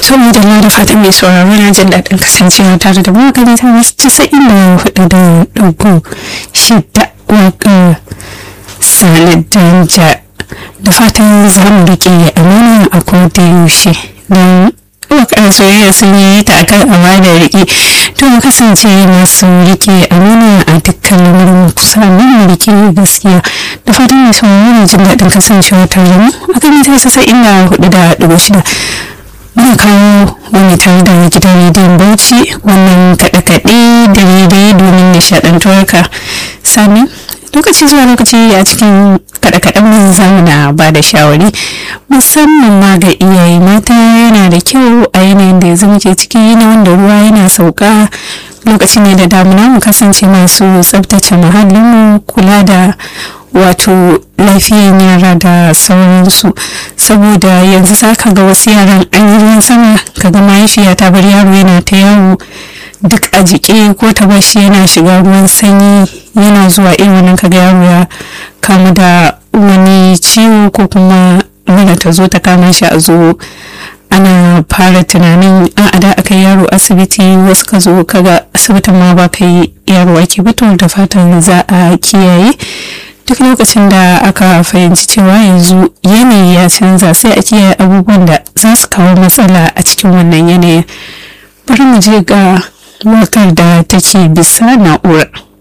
saboda na da fatan mai sauraro na jin daɗin kasancewa tare da mu gani ta wasu casa'in da hudu da ɗauko shidda waƙar sanar danja da fatan za mu riƙe amana a koda yaushe don waƙar soyayya sun yi ta akan amana riƙe to mu kasance masu riƙe amana a dukkan lamarin kusa mu riƙe gaskiya da fatan mai sauraro na jin daɗin kasancewa tare da mu a kan ta casa'in da hudu da ɗauko shida muna kawo wani tare da gidan rediyon bauchi wannan kaɗe-kaɗe da daidai domin nishaɗantuwarka sani lokaci zuwa lokaci a cikin kaɗe-kaɗen mu zamu na ba da shawari musamman ma ga iyaye mata yana da kyau a yanayin da yanzu muke ciki na wanda ruwa yana sauka lokaci ne da damuna mu kasance masu tsabtace muhallinmu kula da wato lafiyan yara da sauransu saboda yanzu za ka ga wasu yaran an yi ruwan sama ka ga mahaifiya ta bar yaro yana ta yawo duk a jike ko ta bashi yana shiga ruwan sanyi yana zuwa irin wannan ka ga yaro ya kamu da wani ciwo ko kuma mura ta zo ta kama shi a zo ana fara tunanin a da aka yaro asibiti wasu ka zo kaga asibitin ma ba ka yi yaro ake fito da fatan za a kiyaye duk lokacin da aka fahimci cewa yanzu yanayi ya canza sai a kiyaye abubuwan da za su kawo matsala a cikin wannan yanayin bari mu je ga wakar da take bisa na'urar